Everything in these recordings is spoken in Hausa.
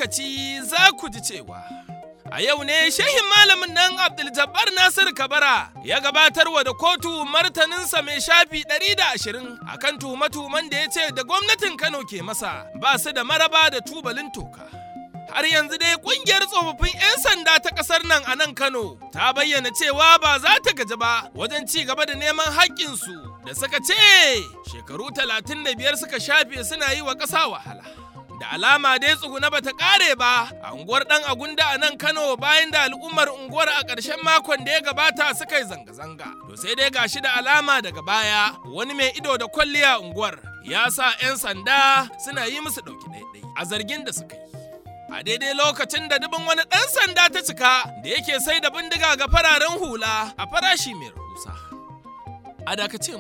lokaci za ku ji cewa a yau ne shehin malamin nan Abdul Jabbar Nasir Kabara ya gabatarwa da kotu martaninsa mai shafi 120 akan tuhume-tuhumen da ya ce da gwamnatin Kano ke masa ba su da maraba da tubalin toka. har yanzu dai kungiyar tsofaffin 'yan sanda ta kasar nan a nan Kano ta bayyana cewa ba za ta gaji ba wajen ci gaba da neman haƙƙinsu da suka ce shekaru 35 suka shafe suna yi wa ƙasa wahala. Da alama dai tsuguna bata ƙare ba a unguwar ɗan agunda a nan Kano bayan da al'ummar unguwar a ƙarshen makon da ya gabata suka yi zanga-zanga. To sai dai gashi da alama daga baya wani mai ido da kwalliya unguwar ya sa 'yan sanda suna yi musu ɗauki ɗaiɗai a zargin da suka yi. a daidai lokacin da dubin wani ɗan sanda ta cika da yake sai da bindiga ga fararen hula a farashi mai rahusa. A dakace mu.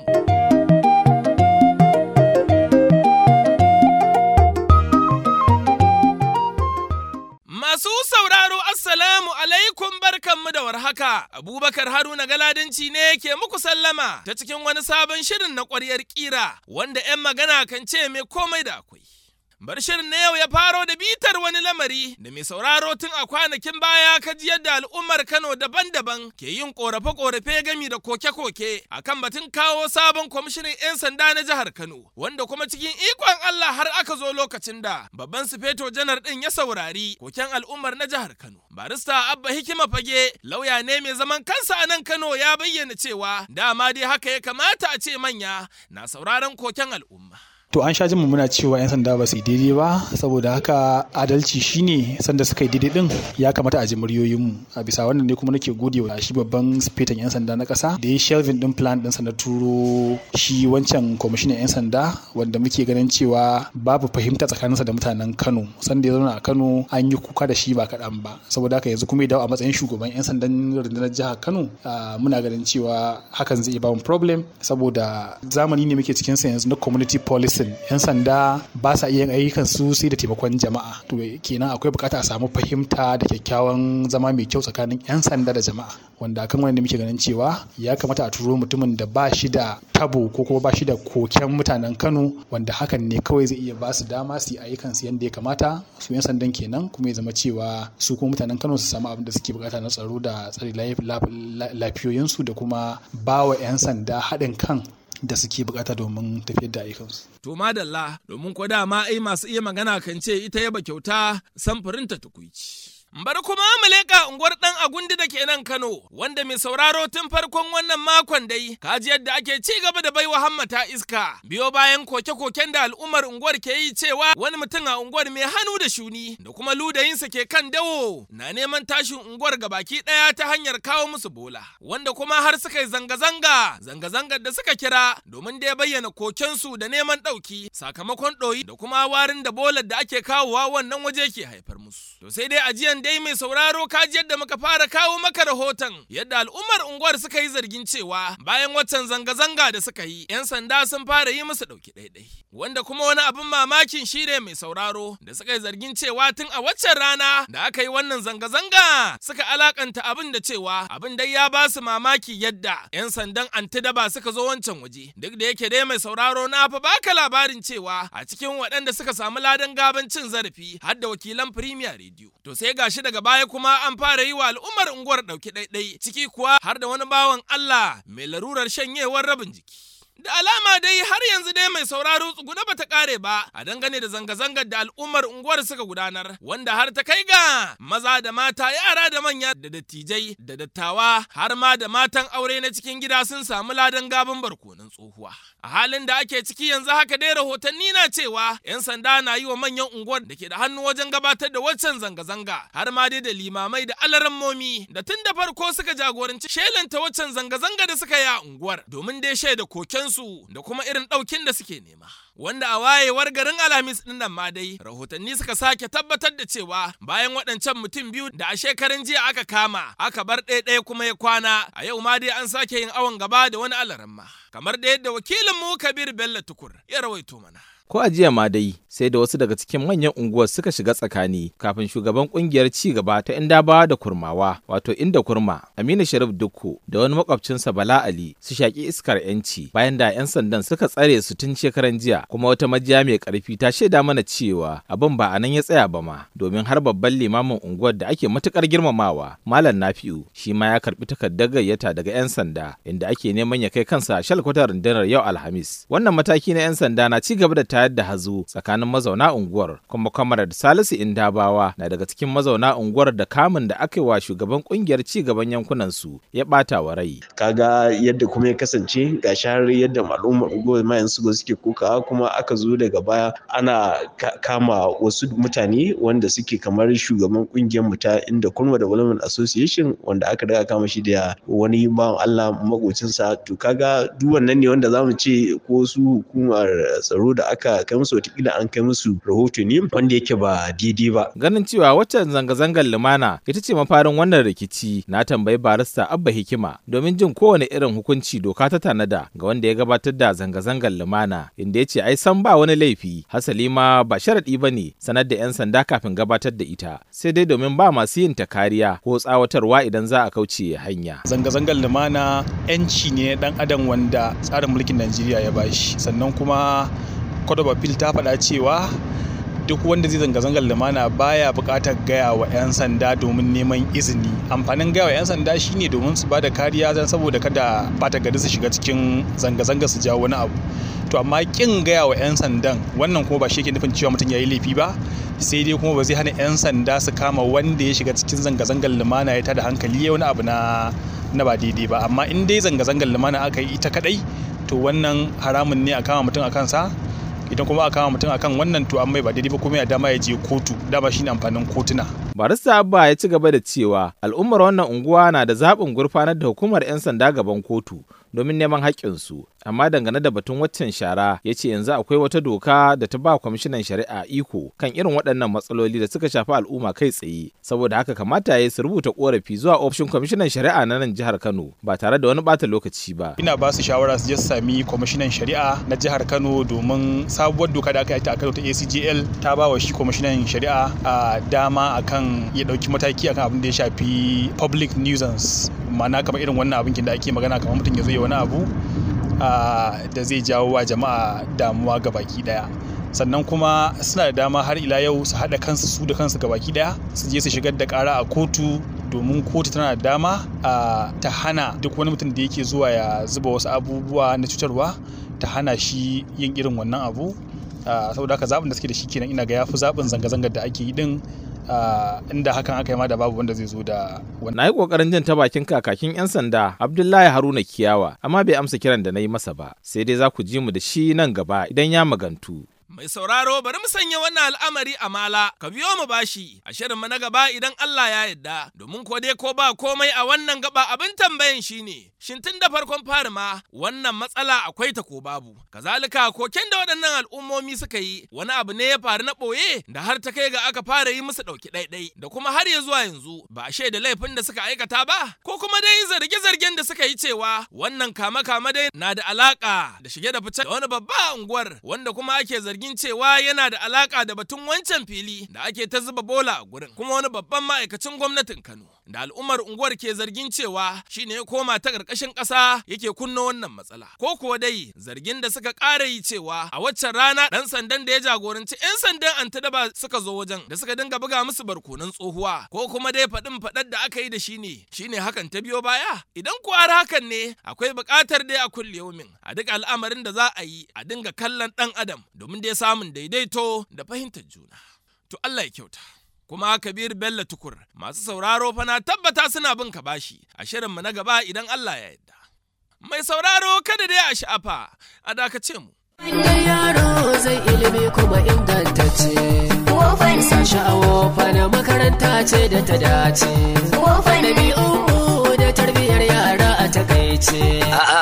Masu sauraro Assalamu alaikum barkanmu da warhaka. Abubakar Haruna Galadanci ne ke muku sallama ta cikin wani sabon shirin na ƙwaryar ƙira wanda 'yan magana kan ce mai komai da akwai. Bar shirin na yau ya faro da bitar wani lamari da mai sauraro tun a kwanakin baya ka ji yadda al'ummar Kano daban-daban ke yin korafe-korafe gami da koke-koke akan batun kawo sabon kwamishinan 'yan sanda na jihar Kano wanda kuma cikin ikon Allah har aka zo lokacin da babban sufeto janar din ya saurari koken al'ummar na jihar Kano. Barista Abba Hikima Fage lauya ne mai zaman kansa a nan Kano ya bayyana cewa dama dai haka ya kamata a ce manya na sauraron koken al'umma. To an sha jin muna cewa 'yan sanda ba su yi daidai ba saboda haka adalci shine sanda suka yi daidai din ya kamata a ji muryoyinmu a bisa wannan ne kuma nake gode wa shi babban sifetan 'yan sanda na kasa da ya shelvin din plan ɗinsa na turo shi wancan kwamishinan 'yan sanda wanda muke ganin cewa babu fahimta tsakaninsa da mutanen Kano sanda ya zauna a Kano an yi kuka da shi ba kaɗan ba saboda haka yanzu kuma ya dawo a matsayin shugaban 'yan sandan rundunar jihar Kano muna ganin cewa hakan zai ba mu problem saboda zamani ne muke cikin sa yanzu na community policy policing yan sanda ba sa iya ayyukan su sai da taimakon jama'a to kenan akwai bukata a samu fahimta da kyakkyawan zama mai kyau tsakanin yan sanda da jama'a wanda akan wanda muke ganin cewa ya kamata a turo mutumin da ba shi da tabo ko kuma ba shi da koken mutanen Kano wanda hakan ne kawai zai iya ba su dama su yi ayyukan su yadda ya kamata su yan sandan kenan kuma ya zama cewa su kuma mutanen Kano su samu abin da suke bukata na tsaro da tsare lafiyoyinsu da kuma ba wa 'yan sanda haɗin kan da suke bukata domin tafiyar da ayyukansu. To madalla domin ko dama ai masu iya magana kan ce ita yaba kyauta samfurinta tukuici. Bari kuma mu leƙa unguwar ɗan agundi da ke nan Kano, wanda mai sauraro tun farkon wannan makon dai, kaji yadda ake ci gaba da baiwa hammata iska. Biyo bayan koke-koken da al'ummar unguwar ke yi cewa wani mutum a unguwar mai hannu da shuni da kuma ludayinsa ke kan dawo na neman tashin unguwar baki ɗaya ta hanyar kawo musu bola. Wanda kuma har suka yi zanga-zanga, zanga-zangar da suka kira domin da ya bayyana kokensu da neman ɗauki sakamakon ɗoyi da kuma warin da bolar da ake kawowa wannan waje ke haifar musu. To sai dai ajiyan dai mai sauraro kaji yadda muka fara kawo maka rahoton yadda al'ummar unguwar suka yi zargin cewa bayan waccan zanga-zanga da suka yi 'yan sanda sun fara yi musu ɗauki ɗaiɗai wanda kuma wani abin mamakin shi ne mai sauraro da suka yi zargin cewa tun a waccan rana da aka yi wannan zanga-zanga suka alakanta abin da cewa abin dai ya ba su mamaki yadda 'yan sandan antidaba suka zo wancan waje duk da yake dai mai sauraro na fa baka labarin cewa a cikin waɗanda suka samu ladan gaban cin zarafi har da wakilan Premier Radio to sai gashi daga baya kuma an fara yi wa al'ummar unguwar ɗauki ɗaiɗai ciki kuwa har da wani bawan Allah mai larurar shanyewar rabin jiki. Da alama dai har yanzu dai mai sauraro tsuguna bata kare ba a dangane da zanga-zangar da al'ummar unguwar suka gudanar wanda har ta kai ga maza da mata yara da manya da dattijai da dattawa har ma da matan aure na cikin gida sun samu ladan gaban barkonan tsohuwa. A halin da ake ciki yanzu haka dai rahotanni na cewa 'yan sanda na yi wa manyan unguwar da ke da hannu wajen gabatar da waccan zanga-zanga har ma dai da limamai da alarammomi da tun da farko suka jagoranci shelanta waccan zanga-zanga da suka yi a unguwar domin dai shaida kokensu da kuma irin ɗaukin da suke nema. Wanda a wayewar garin Alhamis ɗin nan ma dai rahotanni suka sake tabbatar da cewa bayan waɗancan mutum biyu da a shekarun jiya aka kama aka bar ɗaya kuma ya kwana a yau ma dai an sake yin awon gaba da wani alaramma. Kamar da yadda wakilin mu Kabir Bello Tukur ya rawaito mana. Ko a jiya ma dai sai da wasu daga cikin manyan unguwar suka shiga tsakani kafin shugaban kungiyar ci gaba ta Indabawa da Kurmawa wato Inda Kurma Aminu Sharif Dukku da wani makwabcinsa Bala Ali su shaki iskar yanci bayan da 'yan sandan suka tsare su tun shekaran jiya kuma wata majiya mai karfi ta shaida mana cewa abin ba a nan ya tsaya ba ma domin har babban limamin unguwar da ake matukar girmamawa Malam Nafi'u shi ma ya karbi takardar gayyata daga 'yan sanda inda ake neman ya kai kansa shalkwatar rundunar yau Alhamis wannan mataki na 'yan sanda na ci gaba da tayar da hazo tsakanin mazauna unguwar kuma kwamarar Salisu Indabawa na daga cikin mazauna unguwar da kamun da aka yi wa shugaban kungiyar ci gaban yankunan su ya bata wa rai kaga yadda kuma ya kasance ga har yadda al'ummar unguwar mayan su suke kokawa kuma aka zo daga baya ana kama wasu mutane wanda suke kamar shugaban kungiyar mu ta inda Kurma Development Association wanda aka daga kama shi da wani bawan Allah makocinsa to kaga duk wannan ne wanda zamu ce ko su hukumar tsaro da aka kai musu watakila an kai musu rahoto ne wanda yake ba daidai ba. Ganin cewa waccan zanga-zangar lumana ita ce mafarin wannan rikici na tambayi barista Abba Hikima domin jin kowane irin hukunci doka ta tanada ga wanda ya gabatar da zanga-zangar lumana inda ya ce ai san ba wani laifi hasali ma ba sharaɗi ba ne sanar da 'yan sanda kafin gabatar da ita sai dai domin ba masu yin ta kariya ko tsawatarwa idan za a kauce hanya. Zanga-zangar lumana 'yanci ne dan adam wanda tsarin mulkin Najeriya ya bashi sannan kuma Code of Appeal ta faɗa cewa duk wanda zai zanga-zangar lumana baya buƙatar gaya wa 'yan sanda domin neman izini amfanin gaya wa 'yan sanda shine domin su bada kariya don saboda kada bata gari su shiga cikin zanga-zanga su jawo wani abu to amma kin gaya wa 'yan sandan wannan kuma ba shi ke nufin cewa mutum ya yi laifi ba sai dai kuma ba zai hana 'yan sanda su kama wanda ya shiga cikin zanga-zangar lumana ya tada hankali ya wani abu na na ba daidai ba amma in dai zanga-zangar lumana aka yi ita kadai to wannan haramun ne a kama mutum a kansa idan kuma aka kama mutum akan wannan to an mai ba daidai ba kuma ya dama ya je kotu dama shine amfanin kotuna barista abba ya ci gaba da cewa al'ummar wannan unguwa na da zaɓin gurfanar da hukumar 'yan sanda gaban kotu domin neman haƙƙinsu amma dangane da batun waccan shara ya ce yanzu akwai wata doka da ta ba kwamishinan shari'a iko kan irin waɗannan matsaloli da suka shafi al'umma kai tsaye saboda haka kamata ya su rubuta korafi zuwa ofishin kwamishinan shari'a na nan jihar kano ba tare da wani bata lokaci ba ina ba su shawara su je su sami kwamishinan shari'a na jihar kano domin sabuwar doka da aka yi a kano ta acgl ta ba wa shi kwamishinan shari'a a dama akan ya ɗauki mataki akan abin da ya shafi public nuisance ma'ana kamar irin wannan abin da ake magana kamar mutum ya zo ya wani abu da zai jawo wa jama'a damuwa ga baki daya sannan kuma suna da dama har ila yau su haɗa kansu su da kansu ga baki daya su je su shigar da ƙara a kotu domin kotu tana da dama ta hana duk wani mutum da yake zuwa ya zuba wasu abubuwa na cutarwa ta hana shi yin irin wannan abu saboda haka zaɓin da suke da shi kenan ina ga yafi zaɓin zanga-zangar da ake yi din Uh, inda hakan aka yi ma da babu wanda zai zo da wannan. Na yi ƙoƙarin jin ta bakin kakakin 'yan sanda Abdullahi Haruna Kiyawa, amma bai amsa kiran da na yi masa ba, sai dai za ku ji mu da shi nan gaba idan ya magantu. Mai sauraro bari mu sanya wannan al'amari a mala, ka biyo mu bashi a shirin mu na gaba idan Allah ya yarda, domin ko dai ko ba komai a wannan gaba abin tambayan shine, shin tun da farkon fari ma wannan matsala akwai ta ko babu. Kazalika koken da waɗannan al'ummomi suka yi wani abu ne ya faru na ɓoye da har ta kai ga aka fara yi musu ɗauki ɗaiɗai da kuma har ya zuwa yanzu ba a shaida laifin da suka aikata ba ko kuma dai zarge-zargen da suka yi cewa wannan kama-kama dai na da alaka da shige da fice da wani babba unguwar wanda kuma ake zargin cewa yana da alaka da batun wancan fili da ake ta zuba bola a gurin kuma wani babban ma'aikacin gwamnatin Kano da al'ummar unguwar ke zargin cewa shine ya koma ta ƙarƙashin ƙasa yake kunna wannan matsala ko kuwa dai zargin da suka ƙara yi cewa a waccan rana ɗan sandan da ya jagoranci 'yan sandan antidaba suka zo wajen da suka dinga buga musu barkonan tsohuwa ko kuma dai faɗin faɗar da aka yi da shi ne shine hakan ta biyo baya idan kuwa har hakan ne akwai buƙatar dai a kulle yaumin a duk al'amarin da za a yi a dinga kallon ɗan adam domin dai samun daidaito da fahimtar juna to Allah ya kyauta kuma Kabir Bello Tukur masu sauraro fa na tabbata suna bin ka bashi a shirinmu na gaba idan Allah ya yarda. Mai sauraro kada dai a sha'afa a dakace mu. Inda yaro zai ilimi kuma ingantacce. Wofan sa sha'awo fana makaranta ce da ta dace. Wofan ɗabi'unmu da tarbiyyar yara a takaice. A'a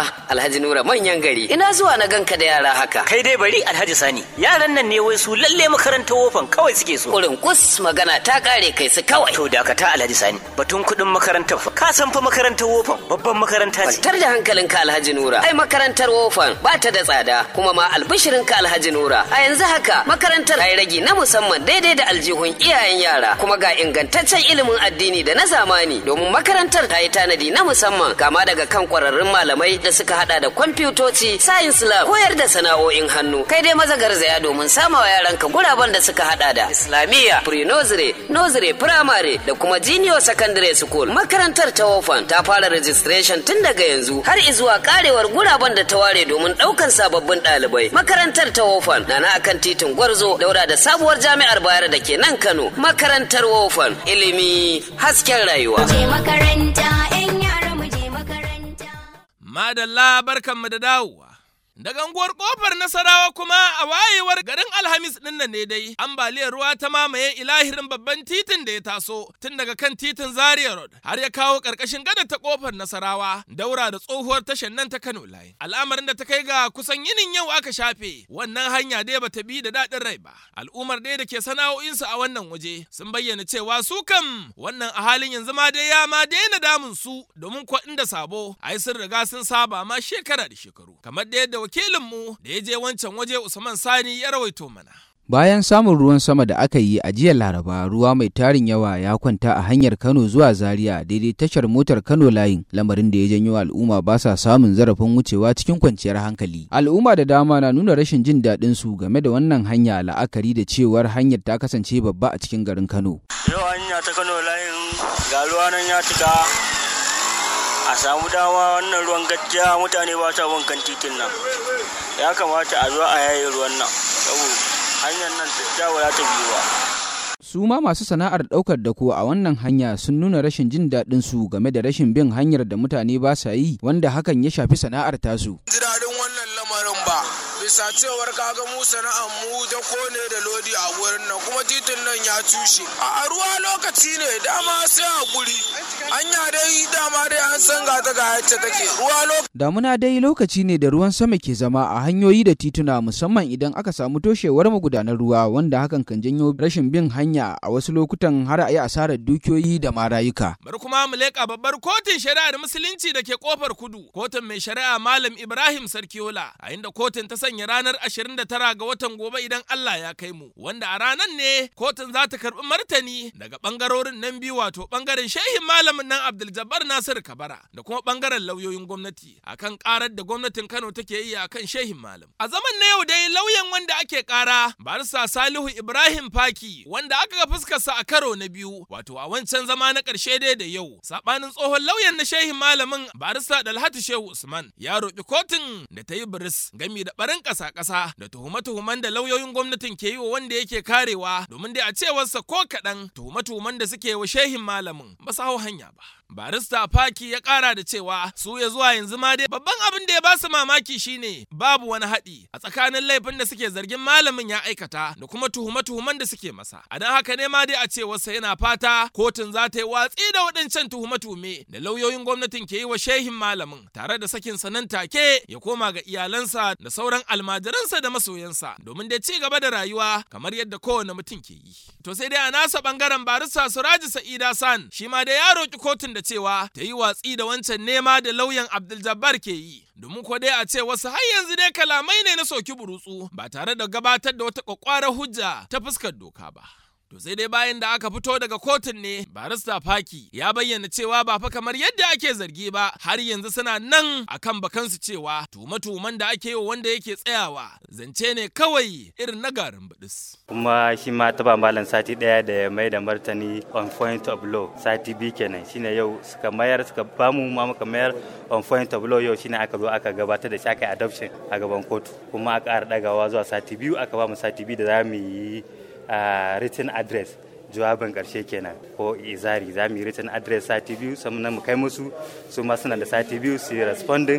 Alhaji Nura manyan gari. Ina zuwa na ganka da yara haka. Kai dai bari Alhaji Sani. Yaran nan ne wai su lalle makarantar wofan kawai suke so. Kurin kus magana ta kare kai su kawai. To dakata Alhaji Sani. Batun kuɗin makarantar fa. Ka san fa makarantar wofan babban makaranta ce. Kwantar da hankalinka Alhaji Nura. Ai makarantar wofan ba ta da tsada kuma ma albishirinka Alhaji Nura. A yanzu haka makarantar ta yi ragi na musamman daidai da aljihun iyayen yara kuma ga ingantaccen ilimin addini da na zamani domin makarantar ta yi tanadi na musamman kama daga kan kwararrun malamai da suka hada da kwamfutoci science lab koyar da sana'o'in hannu kai dai maza garzaya domin samawa yaranka guraben da suka hada da islamiyya pre-nursery nursery primary da kuma junior secondary school makarantar ta wofan ta fara registration tun daga yanzu har izuwa karewar guraben da ta ware domin daukan sababbin ɗalibai makarantar ta wofan na na akan titin gwarzo daura da sabuwar jami'ar bayar da ke nan kano makarantar wofan ilimi hasken rayuwa je makaranta yan yara mu je makaranta Madalla barkanmu da dawowa. Daga unguwar kofar Nasarawa kuma a wayewar garin Alhamis ɗin nan ne dai ambaliyar ruwa ta mamaye ilahirin babban titin da ya taso tun daga kan titin Zaria Road har ya kawo ƙarƙashin gada ta kofar Nasarawa daura da tsohuwar tashar nan ta Kano Line. Al'amarin da ta kai ga kusan yinin yau aka shafe wannan hanya dai bata bi da daɗin rai ba. Al'ummar dai da ke sana'o'insu a wannan waje sun bayyana cewa su kam wannan a halin yanzu ma dai ya ma daina damun su domin ko inda sabo ai sun riga sun saba ma shekara da shekaru kamar da yadda wakilinmu da ya je wancan waje Usman Sani ya rawaito mana. Bayan samun ruwan sama da aka yi a jiya Laraba, ruwa mai tarin yawa ya kwanta a hanyar Kano zuwa Zaria daidai tashar motar Kano layin, lamarin da ya janyo al'umma ba sa samun zarafin wucewa cikin kwanciyar hankali. Al'umma da dama na nuna rashin jin daɗin su game da wannan hanya la'akari da cewar hanyar ta kasance babba a cikin garin Kano. Yau hanya ta Kano layin ga ruwa nan ya cika a samu dama wannan ruwan gajiya mutane ba sa wankan titin nan ya kamata a zo a yaye ruwan nan saboda hanyar nan ta za ta biyu ba Su ma masu sana'ar ɗaukar dako a wannan hanya sun nuna rashin jin daɗin su game da rashin bin hanyar da mutane ba sa yi wanda hakan ya shafi sana'ar tasu. Ji daɗin wannan lamarin ba bisa cewar kaga mu sana'ar mu da kone da lodi a wurin nan kuma titin nan ya cushe. A ruwa lokaci ne dama sai hakuri. Hanya dai dama dai an san ga ta ga yacce take ruwa lokaci. Damuna dai lokaci ne da ruwan sama ke zama a hanyoyi da tituna musamman idan aka samu toshewar magudanar ruwa wanda hakan kan janyo rashin bin hanya a wasu lokutan har a yi asarar dukiyoyi da ma rayuka. Bari kuma mu leƙa babbar kotun shari'ar musulunci da ke kofar kudu. Kotun mai shari'a Malam Ibrahim Sarkiola a inda kotun ta sanya ranar 29 ga watan gobe idan Allah ya kai mu. Wanda a ranar ne kotun za ta karɓi martani daga ɓangarorin nan biyu wato ɓangaren shehin malamin nan Abdul Jabbar Nasir Kabara da kuma ɓangaren lauyoyin gwamnati akan ƙarar da gwamnatin Kano take yi akan shehin malam. A zaman na yau dai lauyan wanda ake ƙara Barista Salihu Ibrahim Faki wanda aka ga fuskarsa a karo na biyu wato a wancan zama na ƙarshe dai da yau sabanin tsohon lauyan na shehin malamin barista Dalhatu Shehu Usman ya roƙi kotun da ta yi biris gami da barin ƙasa-ƙasa da tuhume-tuhumen da lauyoyin gwamnatin ke yi wa wanda yake karewa domin dai a cewarsa ko kaɗan tuhume-tuhumen da suke wa shehin malamin ba su hau hanya ba. Barista Faki ya kara da cewa su ya zuwa yanzu ma dai babban abin da ya ba su mamaki shine babu wani haɗi a tsakanin laifin da suke zargin malamin ya aikata da kuma tuhume-tuhumen da suke masa. A don haka ne ma dai a cewarsa yana fata kotun za ta yi watsi da waɗancan tuhume-tuhume da lauyoyin gwamnatin ke yi wa shehin malamin tare da sakin sa nan take ya koma ga iyalansa da sauran almajiransa da masoyansa domin dai ci gaba da rayuwa kamar yadda kowane mutum ke yi. To sai dai a nasa bangaren barista Suraji Sa'ida San shi ma da ya roki kotun da cewa ta yi watsi da wancan nema da lauyan Abdul Jabbar ke yi. Domin ko dai a ce wasu har yanzu dai kalamai ne na soki burutsu ba tare da gabatar da wata kwakwarar hujja ta fuskar doka ba. To sai dai bayan da aka fito daga kotun ne barista Faki ya bayyana cewa ba fa kamar yadda ake zargi ba har yanzu suna nan akan bakansu cewa tuhume-tuhumen da ake yi wanda yake tsayawa zance ne kawai irin na garin bidis. kuma shi ma taba malam sati daya da ya mai da martani on point of law sati biyu kenan shine yau suka mayar suka bamu ma muka mayar on point of law yau shine aka zo aka gabatar da shi aka adoption a gaban kotu kuma aka ƙara dagawa zuwa sati biyu aka ba mu sati biyu da za mu yi a written address jawabin karshe kenan ko izari za mu yi written address sati biyu sannan mu kai musu su ma suna da sati biyu su yi responding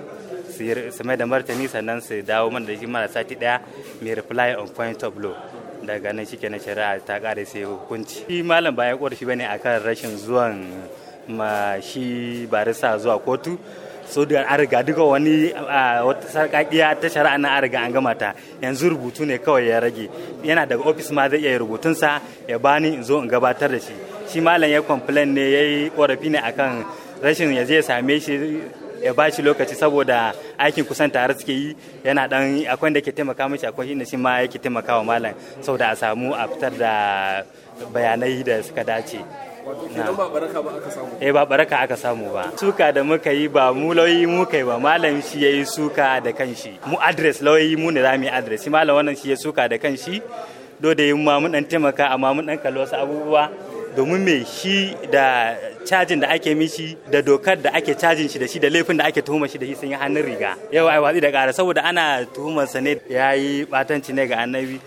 su mai da martani sannan su dawo mana da shi mana sati daya mai reply on point of law daga nan shi kenan shari'a ta kare sai hukunci shi malam bayan korafi bane akan rashin zuwan ma shi barisa zuwa kotu so da an riga duka wani wata sarƙaƙiya ta shari'a na an riga an gama ta yanzu rubutu ne kawai ya rage yana daga ofis ma zai iya rubutunsa ya bani in zo in gabatar da shi shi malam ya complain ne ya yi korafi ne akan rashin ya je same shi ya ba shi lokaci saboda aikin kusan tare suke yi yana dan akwai da ke taimaka mishi akwai inda shi ma yake taimaka wa malam saboda a samu a fitar da bayanai da suka dace ba baraka ba aka samu eh ba baraka aka samu ba suka da muka yi ba mu lauyi mu kai ba malam shi yayi suka da kanshi mu address lauyi mu ne zamu yi address shi malam wannan shi ya suka da kanshi do da yin ma mun dan taimaka amma mun dan kalli wasu abubuwa domin me shi da cajin da ake mishi da dokar da ake cajin shi da shi da laifin da ake tuhumar shi da shi sun yi hannun riga yau ai watsi da ƙara saboda ana tuhumar sa ne ya yi batanci ne ga annabi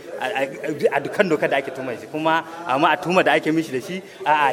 a dukkan dokar da ake tuhumar shi kuma amma a tuhumar da ake mishi da shi a'a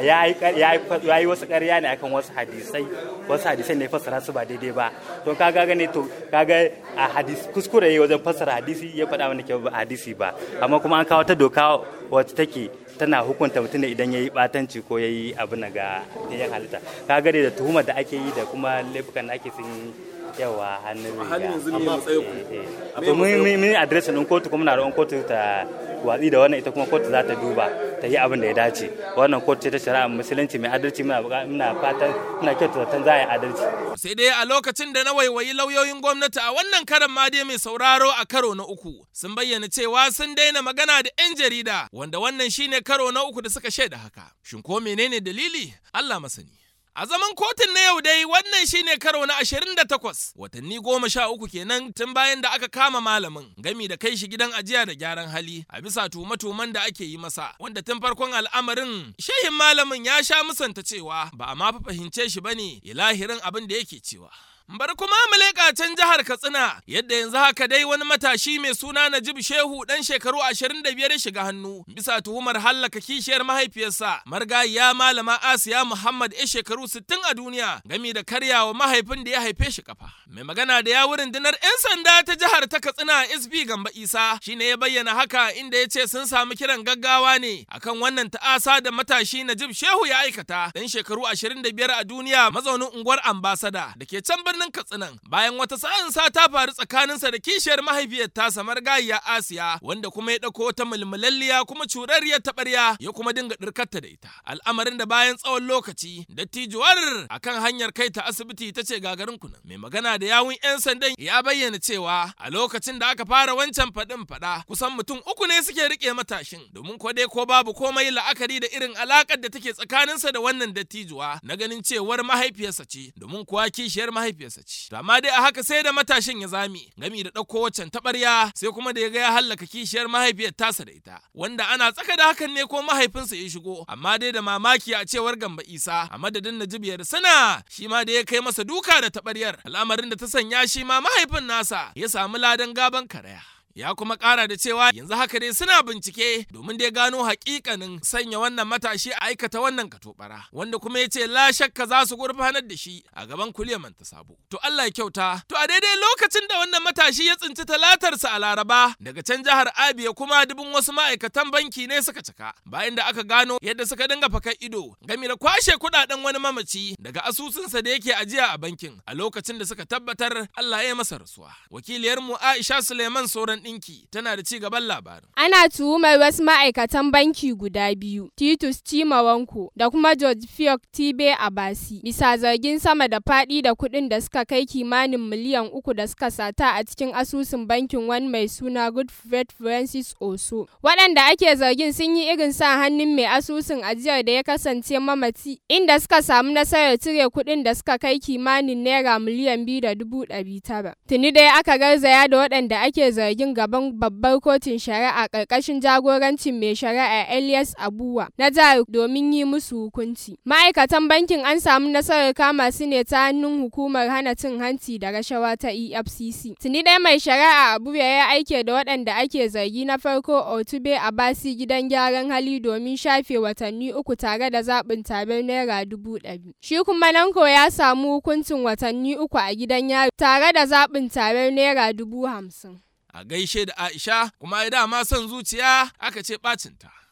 ya yi wasu ƙarya ne akan wasu hadisai wasu hadisai ne fassara su ba daidai ba to kaga gane to kaga a hadis kuskure yayi wajen fassara hadisi ya faɗa wanda ke ba hadisi ba amma kuma an kawo ta doka wacce take tana hukunta mutum ne idan ya yi batanci ko ya yi abu na ga yan halitta ka gare da tuhumar da ake yi da kuma laifukan da ake sun yawa hannun riga halin yanzu ne matsayi ku mun mun adresin din kotu kuma na roƙon kotu ta watsi da wannan ita kuma kotu za ta duba ta yi abin da ya dace wannan kotu ce ta shari'a musulunci mai adalci muna muna fatan muna kyautata zaton za a yi adalci sai dai a lokacin da na waiwayi lauyoyin gwamnati a wannan karan ma dai mai sauraro a karo na uku sun bayyana cewa sun daina magana da 'yan jarida wanda wannan shine karo na uku da suka shaida haka shin ko menene dalili Allah masani A zaman kotun na yau dai wannan shine karo na 28 watanni goma sha uku kenan tun bayan da aka kama malamin gami da kai shi gidan ajiya da gyaran hali a bisa tuhume-tuhumen da ake yi masa wanda tun farkon al'amarin shehin malamin ya sha musanta cewa ba a ma fahimce shi bane ilahirin abin da yake cewa. Bar kuma mu leƙa can jihar Katsina yadda yanzu haka dai wani matashi mai suna Najib Shehu dan shekaru 25 ya shiga hannu bisa tuhumar hallaka kishiyar mahaifiyarsa margayiya malama Asiya Muhammad ya shekaru 60 a duniya gami da karyawa mahaifin da ya haife shi kafa. Mai magana da yawun rundunar 'yan sanda ta jihar ta Katsina SB Gamba Isa shine ya bayyana haka inda ya ce sun samu kiran gaggawa ne akan wannan ta'asa da matashi Najib Shehu ya aikata dan shekaru 25 a duniya mazaunin unguwar Ambasada da ke can birnin Katsinan bayan wata sa'insa ta faru tsakaninsa da kishiyar mahaifiyar tasa margayiya Asiya wanda kuma ya ɗauko wata mulmulalliya kuma curarriyar taɓarya ya kuma dinga ɗirkarta da ita. Al'amarin da bayan tsawon lokaci dattijuwar akan hanyar kai ta asibiti ta ce gagarin kunan. Mai magana da yawun 'yan sandan ya bayyana cewa a lokacin da aka fara wancan faɗin faɗa kusan mutum uku ne suke riƙe matashin domin ko dai ko babu komai la'akari da irin alaƙar da take tsakaninsa da wannan dattijuwa na ganin cewar mahaifiyarsa ce domin kuwa kishiyar mahaifiyarsa ce. To amma dai a haka sai da matashin ya zame gami da ɗauko waccan taɓarya sai kuma da ya ga ya hallaka kishiyar mahaifiyar tasa da ita wanda ana tsaka da hakan ne ko mahaifinsa ya shigo amma dai da mamaki a cewar Gamba Isa a madadin Najib sana shi ma da ya kai masa duka da taɓaryar al'amarin da ta sanya shi ma mahaifin nasa ya samu ladan gaban karaya. ya kuma kara da cewa yanzu haka dai suna bincike domin dai gano hakikanin sanya wannan matashi a aikata wannan katobara wanda kuma ya ce la shakka za su gurfanar da shi a gaban kuliyaman ta sabo to Allah ya kyauta to a daidai lokacin da wannan matashi ya tsinci talatarsa a laraba daga can jihar Abia kuma dubin wasu ma'aikatan banki ne suka cika bayan da aka gano yadda suka dinga fakar ido game da kwashe kudaden wani mamaci daga asusunsa da yake ajiya a bankin a lokacin da suka tabbatar Allah ya masa rasuwa wakiliyarmu Aisha Suleiman Soran ɗinki tana da ci gaban labarin. Ana tuhumar wasu ma'aikatan banki guda biyu, Titus Chimawanko da kuma George Fiok Tibe Abasi, bisa zargin sama da faɗi da kuɗin da suka kai kimanin miliyan uku da suka sata a cikin asusun bankin wani mai suna Good Faith Francis Oso. Waɗanda ake zargin sun yi irin sa hannun mai asusun ajiyar da ya kasance mamaci, inda suka samu nasarar cire kuɗin da suka kai kimanin naira miliyan biyu da dubu ɗari tara. Tuni dai aka garzaya da waɗanda ake zargin gaban babbar kotun shari'a ƙarƙashin jagorancin mai shari'a Elias Abuwa na jihar domin yi musu hukunci. Ma'aikatan bankin an samu nasarar kama su ne ta hannun hukumar hana cin hanci da rashawa ta EFCC. Tuni dai mai shari'a Abuwa ya aike da waɗanda ake zargi na farko Otube Abasi gidan gyaran hali domin shafe watanni uku tare da zaɓin tabar naira dubu ɗari. Shi kuma Nanko ya samu hukuncin watanni uku a gidan yari tare da zaɓin tabar naira dubu hamsin. a gaishe da Aisha kuma ya dama son zuciya aka ce ɓacinta.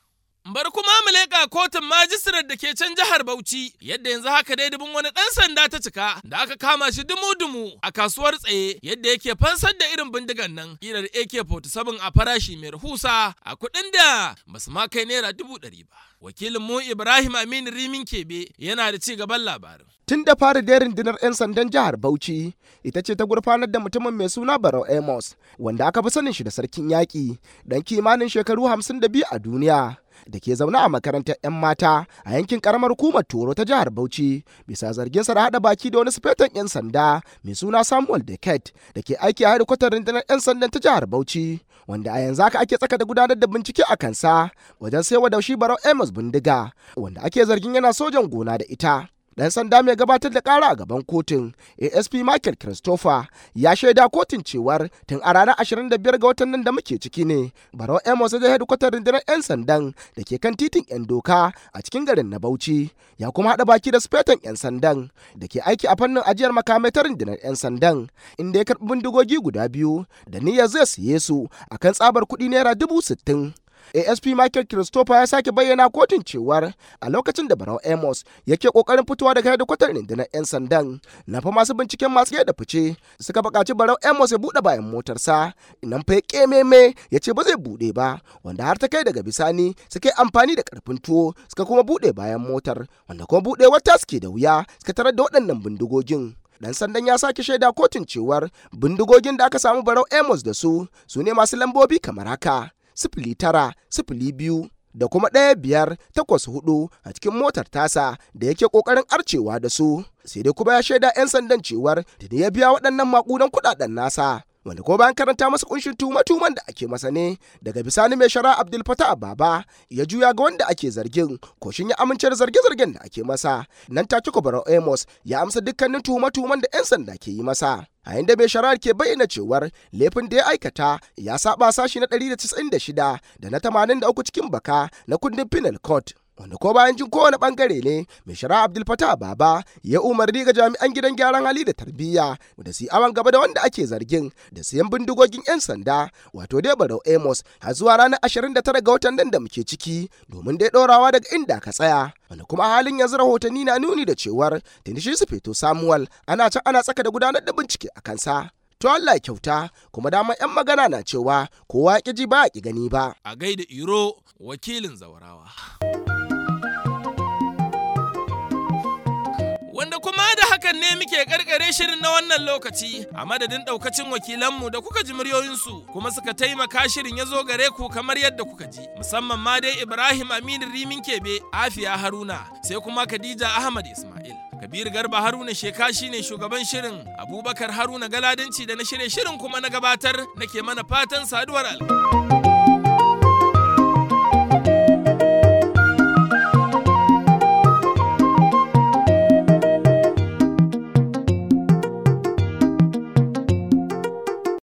Bar kuma mu leƙa kotun majistirar da ke can jihar Bauchi yadda yanzu haka dai dubin wani ɗan sanda ta cika da aka kama shi dumu-dumu a kasuwar tsaye yadda yake fansar da irin bindigan nan ƙirar AK-47 a farashi mai rahusa a kuɗin da basu ma kai naira dubu ɗari ba. Wakilin mu Ibrahim Aminu Rimin Kebe yana da ci gaban labarin. Tun da fara da rundunar 'yan sandan jihar Bauchi ita ce ta gurfanar da mutumin mai suna Barau Amos wanda aka fi sanin shi da sarkin yaƙi dan kimanin shekaru 52 a duniya. da ke zaune a makarantar 'yan mata a yankin karamar hukumar toro ta jihar bauchi bisa zarginsa da haɗa baki da wani sufetan 'yan sanda mai suna samuel deket da ke aiki a hedikwatar rundunar 'yan sandan ta jihar bauchi wanda a yanzu haka ake tsaka da gudanar da bincike a kansa wajen saiwa da shi barau amos bindiga wanda ake zargin yana sojan gona da ita dan sanda mai gabatar da kara a gaban kotun asp michael christopher ya shaida kotun cewar tun a ranar 25 ga watan nan da muke ciki ne barau amos da hedikwatar rundunar 'yan sandan da ke kan titin 'yan doka a cikin garin na bauchi ya kuma haɗa baki da sufetan 'yan sandan da ke aiki a fannin ajiyar makamai ta rundunar 'yan sandan inda ya karɓi bindigogi guda biyu da niyyar zai siye su akan tsabar kuɗi naira dubu sittin asp michael christopher ya sake bayyana kotun cewar a lokacin da barau amos yake kokarin fitowa daga hedikwatar rundunar 'yan sandan na fa masu binciken masu da fice suka buƙaci barau amos ya buɗe bayan motarsa inan fa ya ƙememe ya ce ba zai buɗe ba wanda har ta kai daga bisani suka yi amfani da ƙarfin tuwo suka kuma buɗe bayan motar wanda kuma buɗewar ta suke da wuya suka tarar da waɗannan bindigogin dan sandan ya sake shaida kotun cewar bindigogin da aka samu barau amos da su su ne masu lambobi kamar haka sifili tara sifili biyu da kuma ɗaya biyar takwas hudu a cikin motar tasa da yake ƙoƙarin arcewa da su sai dai kuma ya shaida 'yan sandan cewar da ya biya waɗannan maƙudan kuɗaɗen nasa wanda ko bayan karanta masa kunshin tuma-tuman da ake masa ne daga bisani mai shara abdul fatah baba ya juya ga wanda ake zargin ko shin ya amince da zarge-zargen da ake masa nan take ko amos ya amsa dukkanin tuma-tuman da 'yan sanda ke yi masa a inda mai shari'ar ke bayyana cewar laifin da ya aikata ya saba sashi na 196 da na 83 cikin baka na kundin penal court wanda ko bayan jin kowane bangare ne mai shari'a abdul fatah baba ya umarni ga jami'an gidan gyaran hali da tarbiyya da su awan gaba da wanda ake zargin da siyan bindigogin 'yan sanda wato dai barau amos har zuwa ranar 29 ga watan nan da muke ciki domin dai ɗorawa daga inda ka tsaya wanda kuma halin yanzu rahotanni na nuni da cewar tuni shi su fito samuwal ana can ana tsaka da gudanar da bincike a kansa to Allah kyauta kuma dama 'yan magana na cewa kowa ya ji ba ya gani ba a gaida iro wakilin zawarawa wanda kuma da hakan ne muke karkare shirin na wannan lokaci a madadin daukacin wakilanmu da kuka ji muryoyinsu kuma suka taimaka shirin ya zo gare ku kamar yadda kuka ji musamman ma dai Ibrahim Aminu Rimin Kebe Afiya Haruna sai kuma Khadija Ahmad Ismail Kabir Garba Haruna Sheka shine shugaban shirin Abubakar Haruna Galadanci da na shirye shirin kuma na gabatar nake mana fatan saduwar alƙa.